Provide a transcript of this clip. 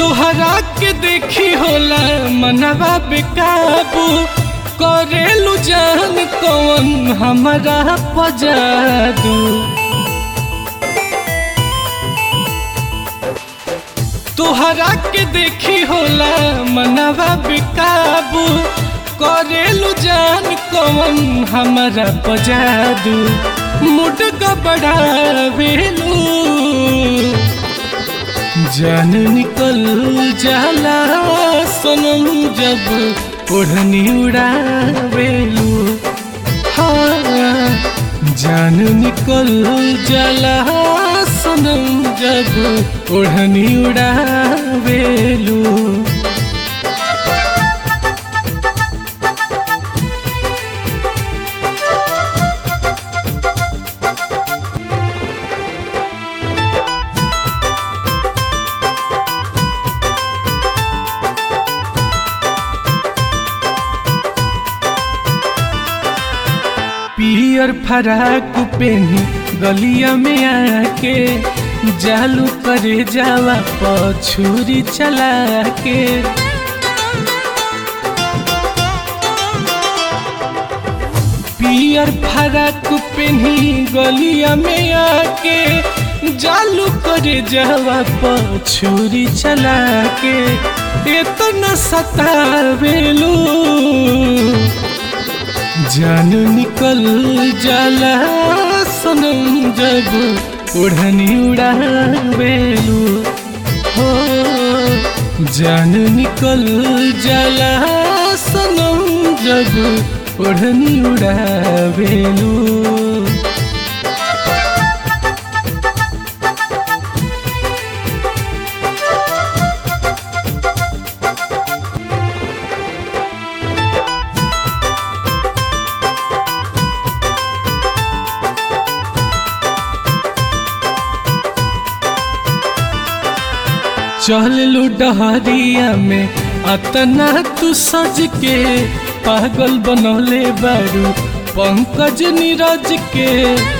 तुहरा के देखी होला मनवा बेकाबू करेलू जान कौन हमारा पजादू तुहरा के देखी होला मनवा बेकाबू करेलू जान कौन हमारा पजादू मुड का बड़ा बेलू जान निकल जाला सनम जब ओढ़नी उड़ावेलू हाँ जान निकल जाला सनम जब ओढ़नी उड़ावेलू पियर फराक पेनी गलिया में आके जालू करे जावा पछुरी चला के पियर फराक पेनी गलिया में आके जालू करे जावा पछुरी चला के इतना सतावेलू जान निकल जाला सनम जब ओढ़नी उड़ावेलू हो जान निकल जाला सनम जब ओढ़नी उड़ावेलू चललू डहरिया में अतना तू सज के पागल बनौले बारू पंकज नीरज के